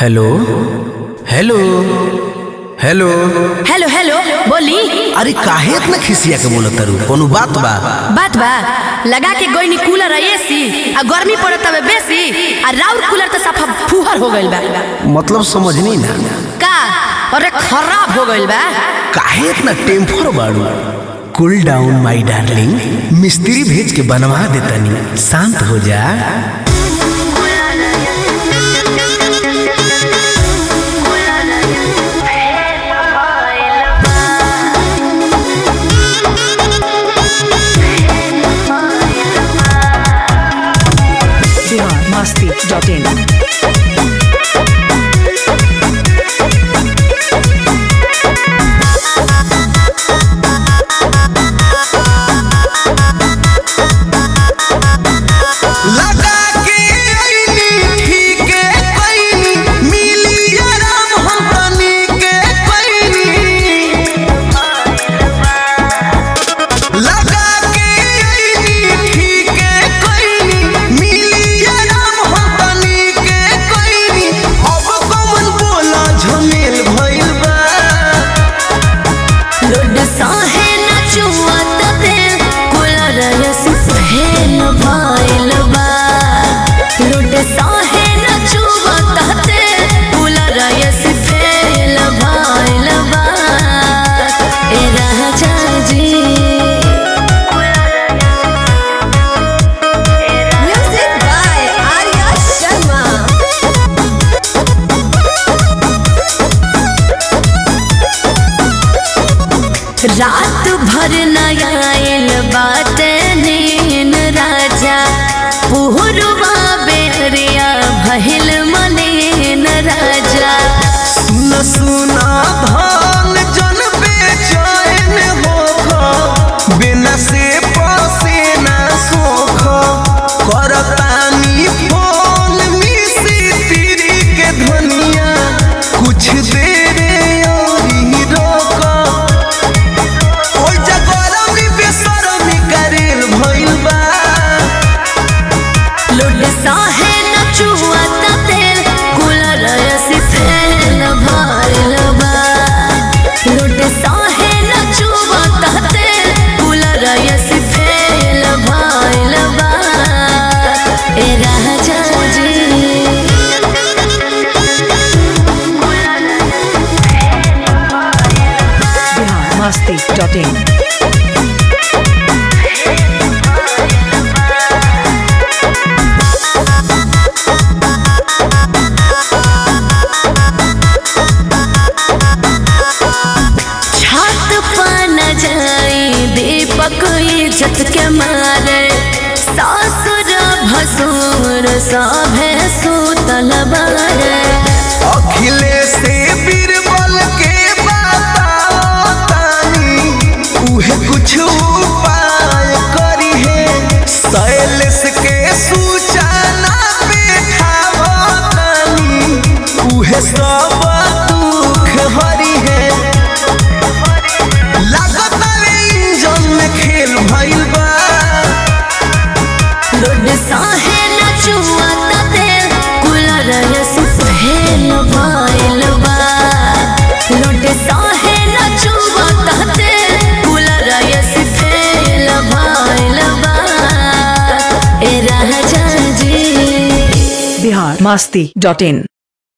hello hello hello hello hello बोली अरे काहे इतना खिसिया के बोलत तारू कोनो बात बा बात बा लगा के गोइनी कूलर आ एसी आ गर्मी पड़त हवे बेसी आ राउर कूलर तो सफा फुहर हो गइल बा मतलब समझनी ना का अरे खराब हो गइल बा काहे इतना टेम्पर बाड़ू कूल डाउन माय डार्लिंग मिस्त्री भेज के बनवा देतनी शांत हो जा biharmasti.in लगा के आईनी ठीक पैनी मिली आराम हम तनी के पैनी लगा के आईनी ठीक पैनी मिली आराम हम तनी के पैनी अब कौन बोला झमेल भइल बा लोड साहे न चुआत पे कूलर एसी पहन भइल बा लोड साहे न चुआत पे कूलर एसी फेल भइल बा ए राजा जी म्यूजिक बाय आर्या शर्मा रात भर नयायल बाटे नीन राजा पुहरुआ बेरिया भहिल मनीन राजा सुन सुना धान जन बेचैन होख बिना से पसे ना सोख करतानी फोन मिसी तिरी के धनिया कुछ देर औरी रोक ओइ जगरमी बेसरमी करेल भइल बा लुड साहे न चुआ तेल कूलर ऐसी फैल भइल बा लुड साहे न चुआ तेल कूलर ऐसी फैल भइल बा ए राजा जी biharmasti.in छत पन जाई दीपक इज्जत के मारे सासुर भसुर सभे सुतल बारे अखिलेश से बीरबल के बतानी उहे कुछ उपाय करी है शैलेश के सूचना बैठावतानी उहे सब दुख हरी है लागत इंजन में खेल भइल बा लुड साहे न चुआ तेल कूलर ऐसी पहल भइल बा लुड साहे न चुआ तेल कूलर ऐसी फेल भइल बा ए राजा जी biharmasti.in